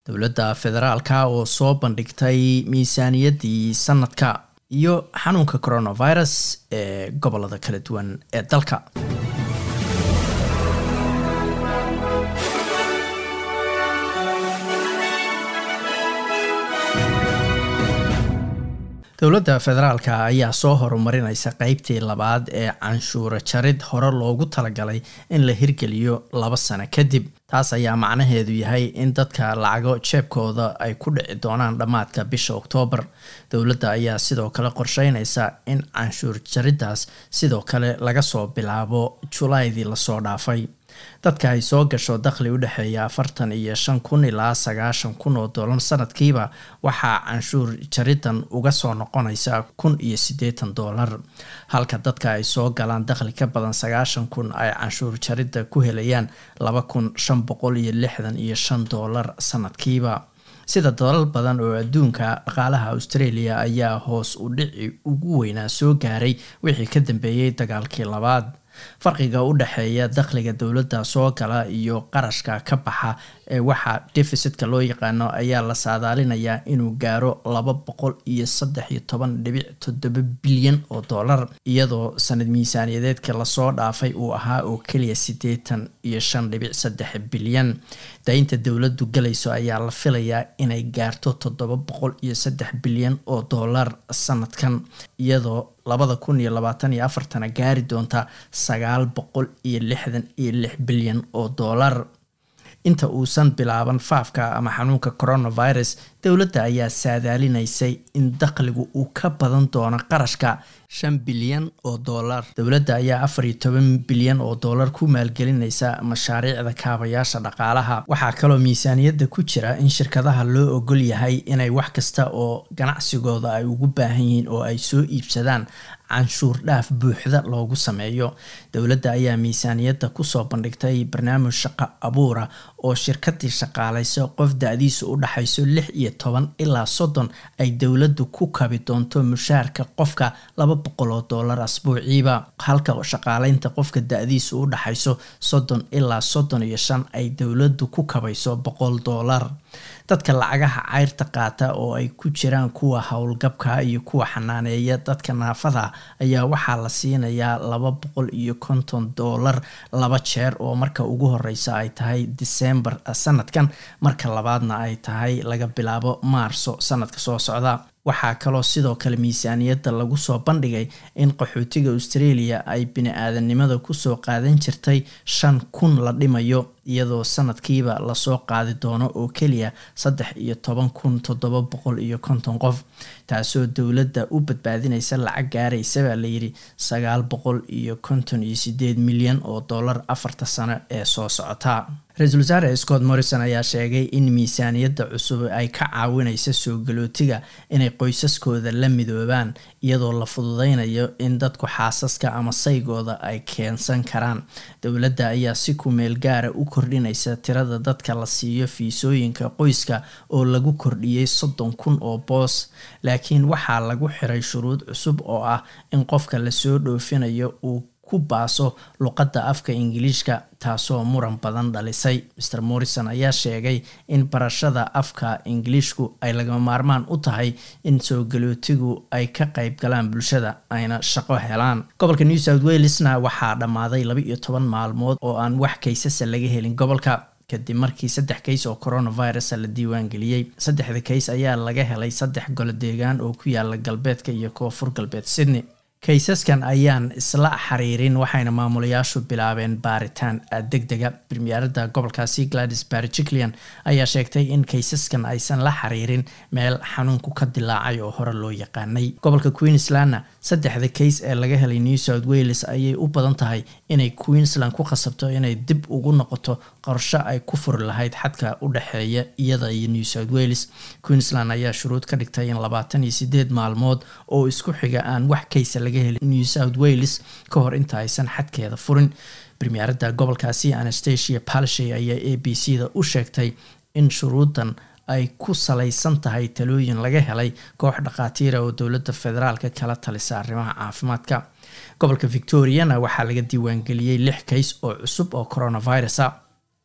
dowladda federaalka oo soo bandhigtay miisaaniyaddii sanadka iyo xanuunka coronavirus ee gobolada kala duwan ee dalka dowladda federaalka ayaa soo horumarinaysa qeybtii labaad ee canshuuro jarid hore loogu talagalay in la hirgeliyo laba sano kadib taas ayaa macnaheedu yahay in dadka lacago jeebkooda ay ku dhici doonaan dhammaadka bisha oktoobar dowladda ayaa sidoo kale qorsheynaysa in canshuur jariddaas sidoo kale laga soo bilaabo julaydii lasoo dhaafay dadka ay soo gasho dakhli u dhexeeya afartan iyo shan kun ilaa sagaashan kun oo dollar sanadkiiba waxaa canshuur jaridan uga soo noqonaysa kun iyo siddeetan dollar halka dadka ay soo galaan dakhli ka badan sagaashan kun ay canshuur jaridda ku helayaan laba kun shan boqol iyo lixdan iyo shan dollar sanadkiiba sida dalal badan oo adduunka dhaqaalaha australia ayaa hoos u dhici ugu weynaa soo gaaray wixii ka dambeeyey dagaalkii labaad farqiga u dhexeeya dakhliga dowladda soo gala iyo qarashka ka baxa ee waxaa deficitka loo yaqaano ayaa la saadaalinayaa inuu gaaro laba boqol iyo saddex iyo toban dhibic toddoba bilyan oo dollar iyadoo sanad miisaaniyadeedka lasoo dhaafay uu ahaa oo keliya siddeetan iyo shan dhibic saddex bilyan daynta dowladdu galayso ayaa la filayaa inay gaarto toddoba boqol iyo saddex bilyan oo dollar sanadkan iyadoo labada kun iyo labaatan iyo afartana gaari doonta sagaal boqol iyo lixdan iyo lix bilyan oo dollar inta uusan bilaaban faafka ama xanuunka coronavirus dowladda ayaa saadaalinaysay in dakhligu uu ka badan doono qarashka shan bilyan oo dollar dowladda ayaa afar iyo toban bilyan oo dollar ku maalgelinaysa mashaariicda kaabayaasha dhaqaalaha waxaa kaloo miisaaniyadda ku jira in shirkadaha loo ogol yahay inay wax kasta oo ganacsigooda ay ugu baahan yihiin oo ay soo iibsadaan canshuur dhaaf buuxda loogu sameeyo dowladda ayaa miisaaniyadda kusoo bandhigtay barnaamij shaqo abuura oo shirkadii shaqaalayso qof da-diisu u dhaxayso lix iyo toban ilaa soddon ay dowladdu ku kabi doonto mushaarka qofka laba boqol oo dollar asbuuciiba halka shaqaaleynta qofka da-diisu u dhaxayso soddon ilaa soddon iyo shan ay dowladdu ku kabayso boqol dollar dadka lacagaha cayrta qaata oo ay ku jiraan kuwa howlgabka iyo kuwa xanaaneeya dadka naafada ayaa waxaa la siinayaa laba boqol iyo konton dollar laba jeer oo marka ugu horeysa ay tahay december sanadkan marka labaadna ay tahay laga bilaabo maarso sanadka soo socda waxaa kaloo sidoo kale miisaaniyadda lagu soo bandhigay in qaxootiga australia ay bini-aadanimada kusoo qaadan jirtay shan kun la dhimayo iyadoo sanadkiiba lasoo qaadi doono oo keliya saddex iyo toban kun toddoba boqol iyo konton qof taasoo dowladda u badbaadinaysa lacag gaaraysa baa layidhi sagaal boqol iyo konton iyo sideed milyan oo dollar afarta sano ee soo socota ra-iisul wasaare scott morrison ayaa sheegay in miisaaniyadda cusub ay ka caawinaysa soo galootiga inay qoysaskooda la midoobaan iyadoo la fududeynayo in dadku xaasaska ama saygooda ay keensan karaan dowladda ayaa si ku meel gaara u kordhinaysa tirada dadka la siiyo fiisooyinka qoyska oo lagu kordhiyey soddon kun oo boos laakiin waxaa lagu xiray shuruud cusub oo ah in qofka lasoo dhoofinayo uu ku baaso luqadda afka ingiliishka taasoo muran badan dhalisay mr morrison ayaa sheegay in barashada afka ingiliishku ay lagama maarmaan u tahay in soo galootigu ay ka qayb galaan bulshada ayna shaqo helaan gobolka new south walesna waxaa dhammaaday laba iyo toban maalmood oo aan wax kaysasa laga helin gobolka kadib markii saddex kays oo coronavirus la diiwaangeliyey saddexda kays ayaa laga helay saddex golo deegaan oo ku yaala galbeedka iyo koonfur galbeed sydney kaysaskan ayaan isla xiriirin waxayna maamulayaashu bilaabeen baaritaan deg dega premierada gobolkaasi gladys barjiclian ayaa sheegtay in kaysaskan aysan la xiriirin meel xanuunku ka dilaacay oo hore loo yaqaanay gobolka queenslandna saddexda kays ee laga helay new south wales ayay u badan tahay inay queensland ku khasabto inay dib ugu noqoto qorsho ay ku furi lahayd xadka u dhexeeya iyada iyo new south wales queensland ayaa shuruud ka dhigtay in labaatan iyo sideed maalmood oo isku xiga aan wax kaysa laga helin new south wales ka hor inta aysan xadkeeda furin premierada gobolkaasi anastasia palshay ayaa a b c da u sheegtay in shuruudan ay ku salaysan tahay talooyin laga helay koox dhakhaatiira oo dowladda federaalka kala talisa arrimaha caafimaadka gobolka victoriana waxaa laga diiwaangeliyey lix kays oo cusub oo coronavirusa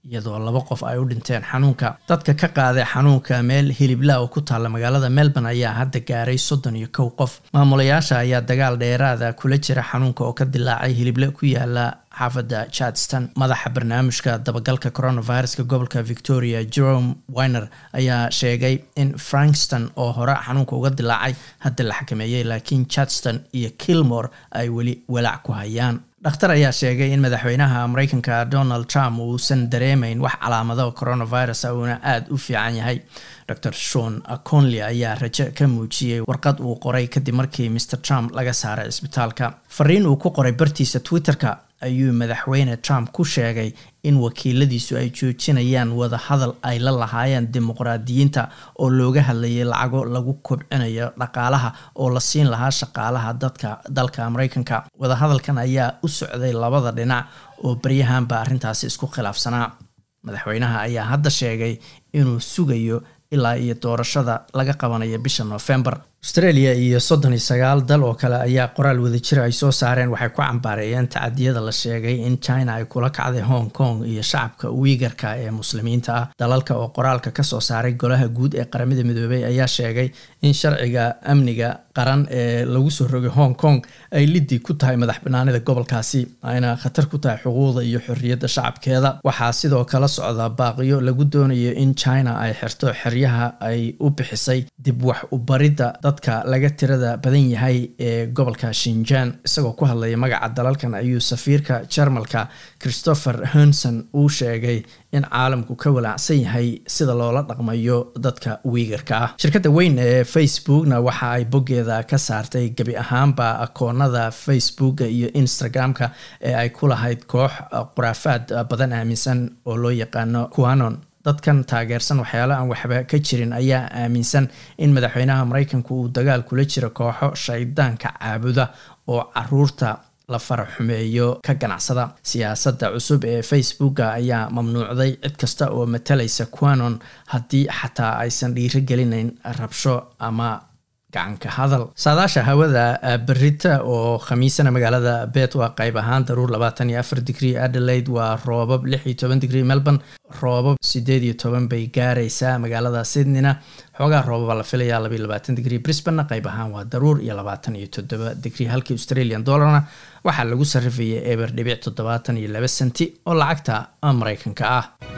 iyadoo laba qof ay u dhinteen xanuunka dadka ka qaaday xanuunka meel hilibla oo ku taalla magaalada melbourne ayaa hadda gaaray soddon iyo kow qof maamulayaasha ayaa dagaal dheeraada kula jira xanuunka oo ka dilaacay hilible ku yaala xaafadda charleston madaxa barnaamijka dabagalka coronaviruska gobolka victoria jerome winer ayaa sheegay in frankston oo hore xanuunka uga dilaacay hadda la xakameeyey laakiin charleston iyo kilmore ay weli walaac ku hayaan dhakhtar ayaa sheegay in madaxweynaha mareykanka donald trump uusan dareemayn wax calaamado coronavirus uuna aada u fiican yahay dor shon conley ayaa rajo ka muujiyey warqad uu qoray kadib markii mr trump laga saaray cisbitaalka fariin uu ku qoray bartiisa twitter-ka ayuu madaxweyne trump ku sheegay in wakiiladiisu ay joojinayaan wada hadal ay la lahaayeen dimuqraadiyiinta oo looga hadlayay lacago lagu kobcinayo dhaqaalaha oo la siin lahaa shaqaalaha dadka dalka mareykanka wadahadalkan ayaa u socday labada dhinac oo baryahanba arrintaasi isku khilaafsanaa madaxweynaha ayaa hadda sheegay inuu sugayo ilaa iyo doorashada laga qabanayo bisha november australia iyo soddon iyo sagaal dal oo kale ayaa qoraal wadajira ay soo saareen waxay ku cambaareeyeen tacadiyada la sheegay in china ay kula kacday hong kong iyo shacabka wiigarka ee muslimiinta ah dalalka oo qoraalka kasoo saaray golaha guud ee qaramada midoobey ayaa sheegay in sharciga amniga qaran ee lagu soo rogay hong kong ay liddi ku tahay madax banaanida gobolkaasi ayna khatar ku tahay xuquuqda iyo xorriyadda shacabkeeda waxaa sidoo kala socda baaqiyo lagu doonayo in china ay xirto xeryaha ay u bixisay dib wax u baridda dadka laga tirada badan yahay ee gobolka shinjan isagoo ku hadlaya magaca dalalkan ayuu safiirka jarmalka christopher henson uu sheegay in caalamku ka walaacsan yahay sida loola dhaqmayo dadka wiigarka ah shirkadda weyn ee facebookna waxa ay boggeeda ka saartay gebi ahaanba akoonada facebooka iyo instagram-ka ee ay ku lahayd koox khuraafaad badan aaminsan oo loo yaqaano quanon dadkan taageersan waxyaalo aan waxba ka jirin ayaa aaminsan in madaxweynaha mareykanku uu dagaal kula jiro kooxo shaydaanka caabuda oo caruurta la faraxumeeyo ka ganacsada siyaasadda cusub ee facebooka ayaa mamnuucday cid kasta oo matalaysa quanon haddii xataa aysan dhiiro gelinayn rabsho ama gacanka hadal saadaasha hawada berita oo khamiisana magaalada bet waa qayb ahaan daruur labaatan iyo afar digrie adelaide waa roobab lix iyo toban digrie melbourne roobab sideed iyo toban bay gaaraysaa magaalada sydneyna xoogaa roobaba la filayaa labaiyo labaatan digrie brisbane qayb ahaan waa daruur iyo labaatan iyo toddoba digrie halkii australian dollarna waxaa lagu sarrifayay eber dhibic toddobaatan iyo laba senti oo lacagta mareykanka ah